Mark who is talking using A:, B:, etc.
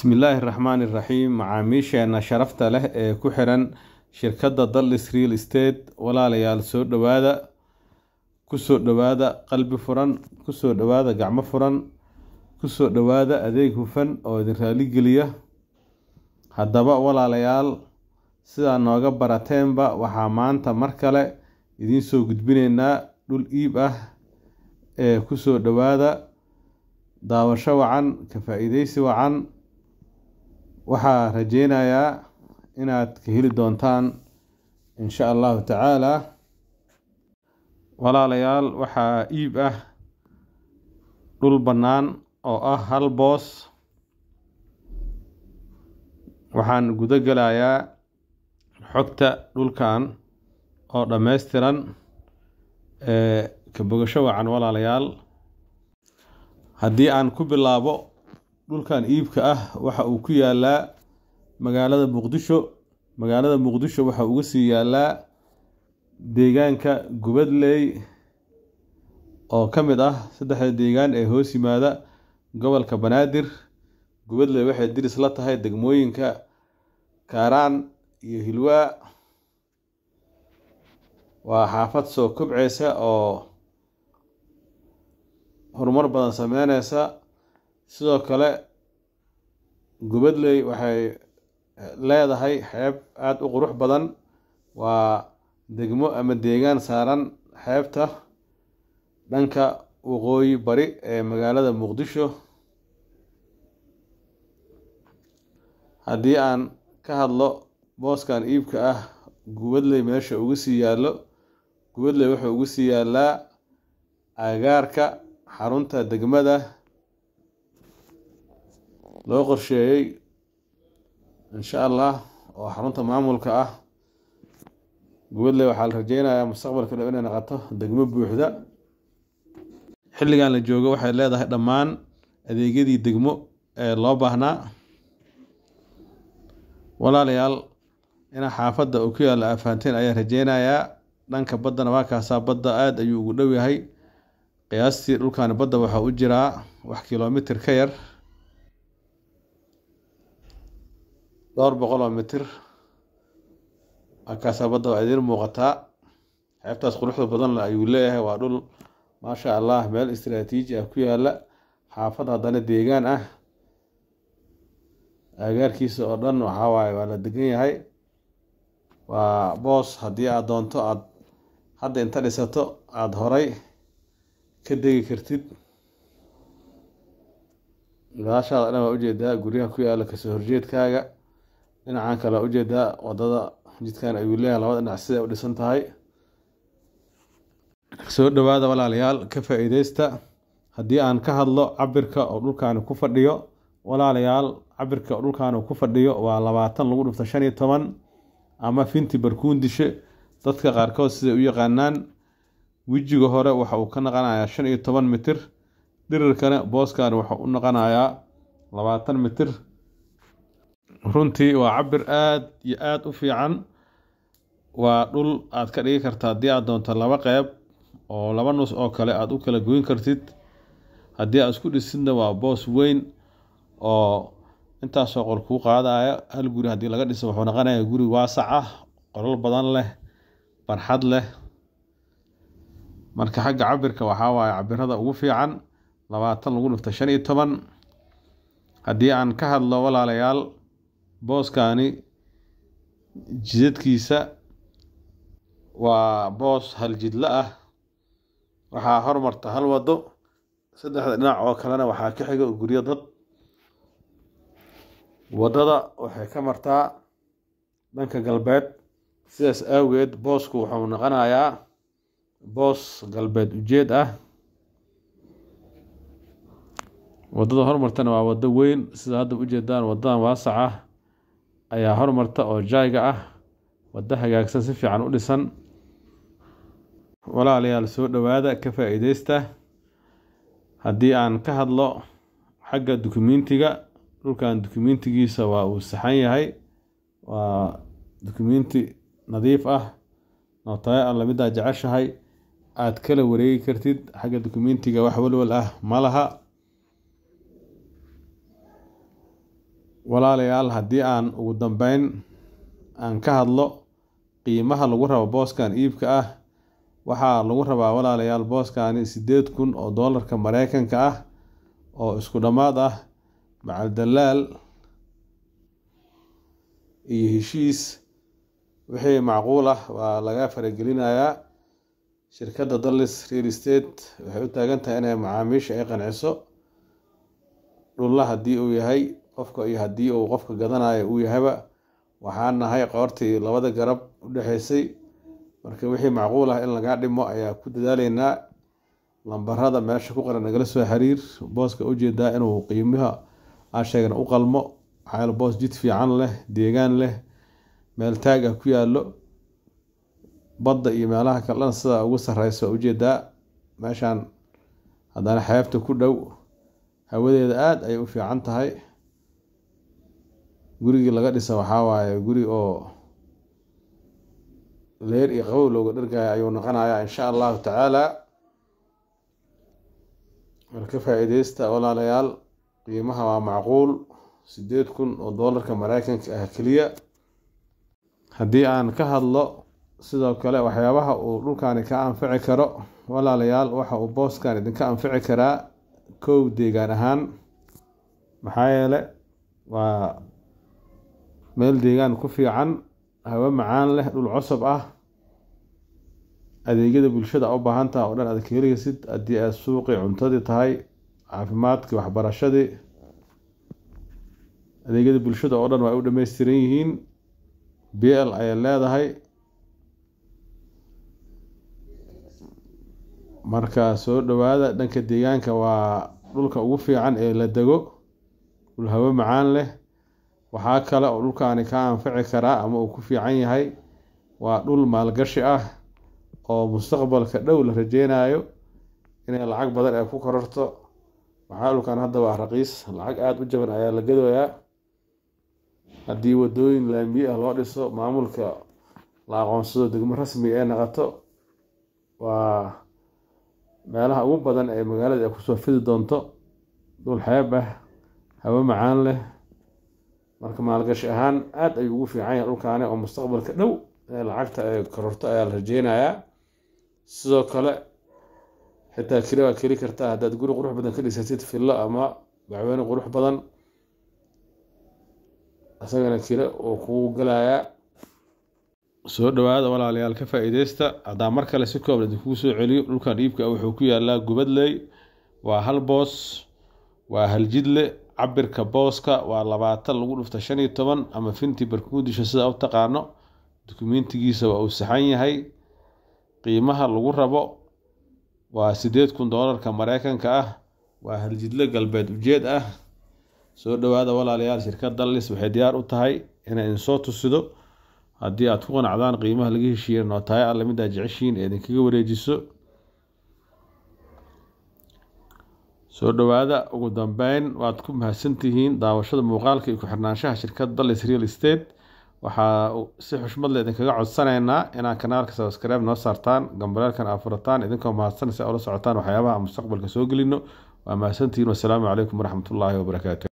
A: bismillaahi raxmaani raxiim macaamiisheena sharafta leh ee ku xiran shirkadda dallis real estate walaalayaal soo dhowaada kusoo dhowaada qalbi furan kusoo dhowaada gacmo furan kusoo dhowaada adeeg hufan oo idin raaligeliya haddaba walaalayaal sidaa nooga barateenba waxaa maanta mar kale idiin soo gudbineynaa dhul iib ah ee kusoo dhowaada daawasho wacan ka faa-iideysi wacan waxaa rajeynayaa inaad ka heli doontaan insha allahu tacaala walaalayaal waxaa iib ah dhul bannaan oo ah hal boos waxaan guda gelayaa xogta dhulkan oo dhammaystiran ee ka bogasho wacan walaalayaal haddii aan ku bilaabo dhulkan iibka ah waxa uu ku yaalaa magaalada muqdisho magaalada muqdisho waxa uga sii yaalaa deegaanka gubadley oo ka mid ah saddexda deegaan ee hoos yimaada gobolka banaadir gubadley waxay diris la tahay degmooyinka kaaraan iyo hilwaa waa xaafad soo kobceysa oo horumar badan sameyneysa sidoo kale gubadley waxay leedahay xeeb aada u qurux badan waa degmo ama deegaan saaran xeebta dhanka waqooyi bari ee magaalada muqdisho haddii aan ka hadlo booskan iibka ah gubadley meesha ugu sii yaallo gubadley wuxuu ugu sii yaalaa agaarka xarunta degmada loo qorsheeyey insha allah oo xarunta maamulka ah gubadley waxaa la rajeynayaa mustaqbalka dhow inay noqoto degmo buuxda xilligan la joogo waxay leedahay dhammaan adeegyadii degmo ee loo baahnaa walaalayaal inaa xaafadda uu ku yaalla afaanteen ayaa rajeynayaa dhanka baddana waa kaasaa badda aada ayuu ugu dhow yahay qiyaastii dhulkaani badda waxaa u jiraa wax kilomitir ka yar dhowr boqol oo mitir akaasaa badda waa idiin muuqataa xeebtaas quruxda badan ayuu leeyahay waa dhul maasha allah meel istaraatiiji ah ku yaala xaafad haddana deegaan ah agaarkiisa oo dhan waxaa waaye waa la degan yahay waa boos haddii aada doonto aada hadda inta dhisato aada horay ka degi kartid gadaashaada dhan waa ujeedaa guryaha ku yaala kasoo horjeedkaaga dhinacan kale waa ujeedaa wadada jidkan ayuu leeyahay labada dhinac siday u dhisan tahay soo dhowaada walaalayaal ka faa-iideysta haddii aan ka hadlo cabirka oo dhulkaani ku fadhiyo walaalayaal cabirka oo dhulkaani ku fadhiyo waa labaatan lagu dhufto shan iyo toban ama finti barkuundishe dadka qaarkood siday u yaqaanaan wejiga hore waxa uu ka naqanayaa shan iyo toban mitir dhirirkana booskan waxa u naqanayaa labaatan mitir runtii waa cabir aada iyo aada u fiican waa dhul aad ka dhigi karta haddii aad doonto laba qeyb oo laba nus oo kale aada u kala goyn kartid haddii aad isku dhisidna waa boos weyn oo intaasoo qol kuu qaadaya hal guri haddii laga dhiso wuxuu noqonayaa guri waasac ah qolal badan leh barxad leh marka xagga cabirka waxaa waaye cabirada ugu fiican labaatan lagu dhufta shan iyo toban haddii aan ka hadlo walaalayaal booskani jidadkiisa waa boos hal jidlo ah waxaa hormarta hal wado saddexda dhinac oo kalena waxaa ka xiga guryo dad waddada waxay ka martaa dhanka galbeed sidaas awgeed boosku wuxuu noqonayaa boos galbeed ujeed ah waddada hormartana waa waddo weyn sida hadda ujeedaan waddadan waasac ah ayaa hormarta oo jaayga ah waddo hagaagsan si fiican u dhisan walaalayaal soo dhowaada ka faa-iideysta haddii aan ka hadlo xagga dukumentiga dhulkan dukumentigiisa waa uu saxan yahay waa dukumenti nadiif ah nootayo alla midaa jeceshahay aada kala wareegi kartid xagga dukumentiga wax walwal ah ma laha walaalayaal haddii aan ugu dambeyn aan ka hadlo qiimaha lagu rabo booskan iibka ah waxaa lagu rabaa walaalayaal booskani sideed kun oo doolarka mareykanka ah oo isku dhammaad ah macal dalaal iyo heshiis wixii macquul ah waa laga faragelinayaa shirkadda dallis real estate waxay u taagan tahay inay macaamiisha ay qanciso dhulla haddii uu yahay qofka iyo haddii uu qofka gadanayo uu yahayba waxaan nahay qoortii labada garab u dhexeysay marka wixii macquul ah in lagaa dhimo ayaa ku dadaaleynaa lambarada meesha ku qoran nagala soo xiriir booska ujeedaa inuu qiimaha aan sheegna u qalmo maxaa boos jid fiican leh deegaan leh meel taag ah ku yaallo badda iyo meelaha kalena sida ugu sareysa ujeedaa meeshaan haddana xeebta ku dhow hawadeeda aada ayay u fiican tahay gurigii laga dhisa waxaa waaye guri oo leer iyo qabow looga dhargaya ayuu noqonayaa insha allahu tacaala marka faa-iideysta walaalayaal qiimaha waa macquul sideed kun oo doolarka mareykanka ah keliya haddii aan ka hadlo sidoo kale waxyaabaha uu dhulkani ka anfici karo walaalayaal waxa uu booskan idinka anfici karaa kow deegaan ahaan maxaa yeele waa meel deegaan ku fiican hawo macaan leh dhul cosob ah adeegyada bulshada u baahan taha oo dhan aad ka heleysid haddii aad suuqii cuntadii tahay caafimaadkii waxbarashadii adeegyada bulshada oo dhan waa u dhameystiran yihiin b l ayay leedahay marka soo dhowaada dhanka deegaanka waa dhulka ugu fiican ee la dego dhul hawo macaan leh waxaa kale oo dhulkaani ka anfici karaa ama uu ku fiican yahay waa dhul maalgashi ah oo mustaqbalka dhow la rajeynayo inay lacag badan ay ku kororto waxaa dhulkan hadda waa raqiis lacag aada u jaban ayaa la gadooyaa haddii wadooyin laamiye ah loo dhiso maamulka la aqoonsado degmo rasmi ee naqato waa meelaha ugu badan ee magaalada ay kusoo fidi doonto dhul xeeb ah hawo macaan leh marka maalgashi ahaan aada ayuu ugu fiican yahay dhulkaani oo mustaqbalka dhow ee lacagta ay kororto ayaa la rajeynayaa sidoo kale xitaa keli waa keli kartaa haddaad guri qurux badan ka dhisatid fillo ama bacweyne qurux badan isagana kile uu kugu galayaa soo dhowaada walaalayaal ka faa-iideysta haddaa mar kale si kooban idinkugu soo celiyo dhulkan iibka wuxuu ku yaalaa gubadley waa hal boos waa hal jidle cabirka booska waa labaatan lagu dhufta shan iyo toban ama finti barkuudisha sidaa u taqaano dukumentigiisa waa uu saxan yahay qiimaha lagu rabo waa sideed kun doolarka mareykanka ah waa haljidle galbeed ujeed ah soo dhowaada walaalayaal shirkad dallis waxay diyaar u tahay inay idinsoo tusido haddii aad ku qanacdaan qiimaha laga heshiiya nootayo alle midaa jeceshiin ee idinkaga wareejiso soo dhowaada ugu dambeyn waad ku mahadsantihiin daawashada muuqaalka iyo ku-xirnaanshaha shirkadda dallis real estate waxaa si xushmad le idinkaga codsanaynaa inaad kanaalka sabskribe noo saartaan gambareelkan aad furataan idinkoo mahadsan si aa ula socotaan waxyaabaha aan mustaqbalka soo gelino waa mahadsantihiin wasalaamu calaykum waraxmatullaahi wabarakaatu